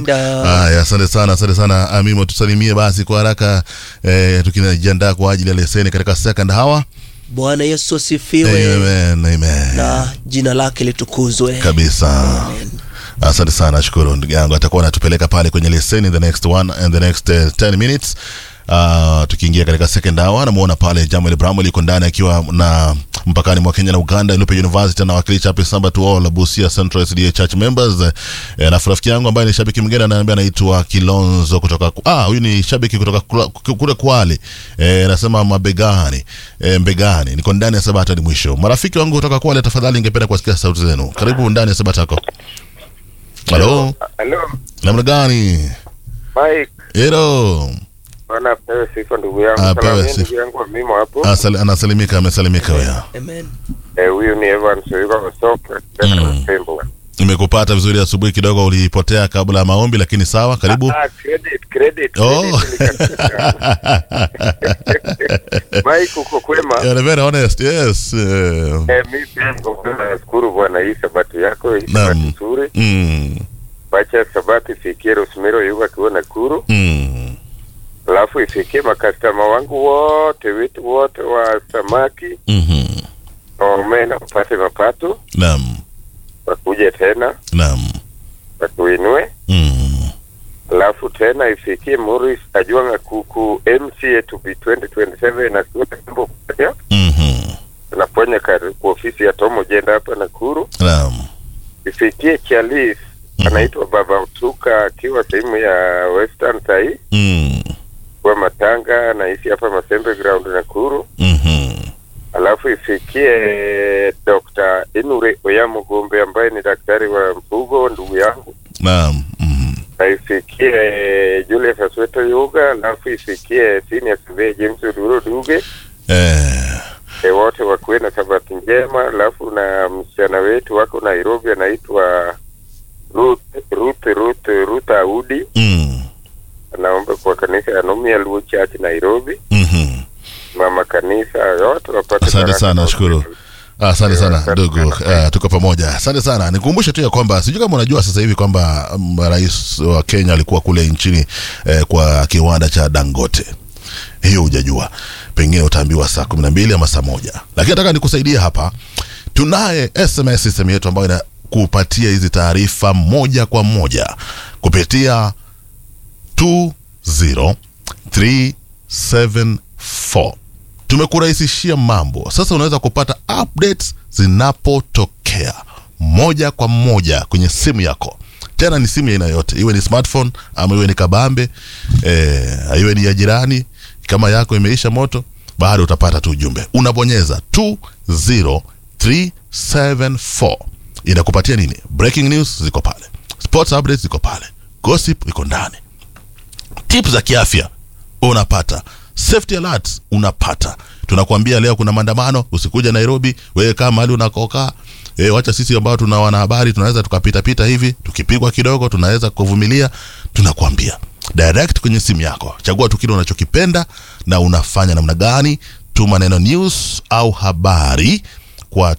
Haya, asante sana, asante sana Amimo, tusalimie basi kwa haraka eh, tukijiandaa kwa ajili ya leseni katika second hour. Bwana Yesu asifiwe Amen, amen. na jina lake litukuzwe kabisa asante sana shukuru ndugu yangu atakuwa anatupeleka pale kwenye leseni in the next one and the next uh, 10 minutes Uh, tukiingia katika second hour namuona pale Jamuel Bramwell yuko ndani akiwa na mpakani mwa Kenya na Uganda Lupe University anawakilisha hapo Samba to all Busia Central SDA Church members eh, na rafiki yangu ambaye ni shabiki mwingine ananiambia anaitwa Kilonzo kutoka ah huyu ni shabiki kutoka kula- kule Kwale eh, anasema mabegani eh, mbegani niko ndani ya Sabata hadi mwisho marafiki wangu kutoka Kwale tafadhali ningependa kuwasikia sauti zenu karibu ndani ya Sabata yako halo Halo, namna gani Mike. hero Bwana apewe sifa ndugu yangu. Apewe Salamia sifa. ndugu yangu mimo hapo. Asal, anasalimika amesalimika wewe Amen. Eh, huyu ni Evans Oyuga Wasopra, Mm. Tembla. nimekupata vizuri asubuhi kidogo ulipotea kabla ya maombi lakini sawa karibu Ah, credit, credit. Oh. credit nikasikia. Mike uko kwema? You're very honest yes eh, Eh, mi pia niko kwema. Nashukuru Bwana hii sabati yako, hii Naam. sabati nzuri. mm, Wacha sabati ifikie Rosemary Oyuga akiwa Nakuru. mm, Alafu ifikie makastama wangu wote, wetu wote wa samaki, mhm. na omena upate mapato, naam wakuje tena, naam wakuinue. mm, alafu tena ifikie Morris Ajwanga kuku MCA to be 2027 na kuwa mambo moja mhm. tunafanya kazi kwa ofisi ya Tomo Jenda hapa Nakuru. naam Ifikie Chalis Mhm. anaitwa Baba Utuka akiwa sehemu ya Western sahii mm, kwa Matanga naishi hapa Masembe Ground Nakuru. mhm. Alafu ifikie Dr. Inure Oyamugombe ambaye ni daktari wa mfugo ndugu yangu naam mhm. na ifikie Julius Asweto Yuga, alafu ifikie senior surveyor James Oduro Duge, eh, e, wote wakuwe na sabati njema. Alafu na msichana wetu wako Nairobi anaitwa Ruth Ruth Ruth Ruth Audi, mm, anaomba kwa kanisa ya Nomia Luo Church Nairobi, mhm. mama kanisa yote wapate Asante baraka sana, na shukuru. upendo. asante sana Asante ndugu sana. uh, tuko pamoja asante sana nikumbushe tu ya kwamba sijui kama unajua sasa hivi kwamba um, rais wa kenya alikuwa kule nchini eh, kwa kiwanda cha dangote hiyo hujajua pengine utaambiwa saa kumi na mbili ama saa moja lakini nataka nikusaidie hapa tunaye sms system yetu ambayo inakupatia hizi taarifa moja kwa moja kupitia 20374 tumekurahisishia mambo sasa unaweza kupata updates zinapotokea moja kwa moja kwenye simu yako tena ni simu ya aina yote iwe ni smartphone ama iwe ni kabambe eh, iwe ni ya jirani kama yako imeisha moto bado utapata tu ujumbe unabonyeza 20374 inakupatia nini breaking news ziko pale sports updates ziko pale gossip iko ndani tips za kiafya unapata safety alerts unapata tunakuambia leo kuna maandamano usikuja nairobi wewe kaa mahali unakokaa e, wacha sisi ambao tuna wanahabari tunaweza tukapitapita hivi tukipigwa kidogo tunaweza kuvumilia tunakuambia direct kwenye simu yako chagua tu kile unachokipenda na unafanya namna gani tuma neno news au habari kwa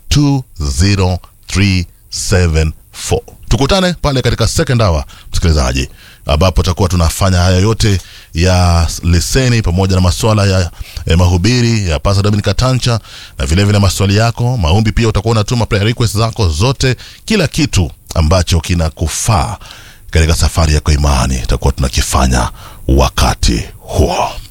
20374 tukutane pale katika second hour msikilizaji ambapo tutakuwa tunafanya haya yote ya leseni pamoja na maswala ya eh, mahubiri ya Pastor Dominic Tancha na vile vile maswali yako maombi pia utakuwa unatuma prayer request zako zote kila kitu ambacho kinakufaa katika safari yako imani tutakuwa tunakifanya wakati huo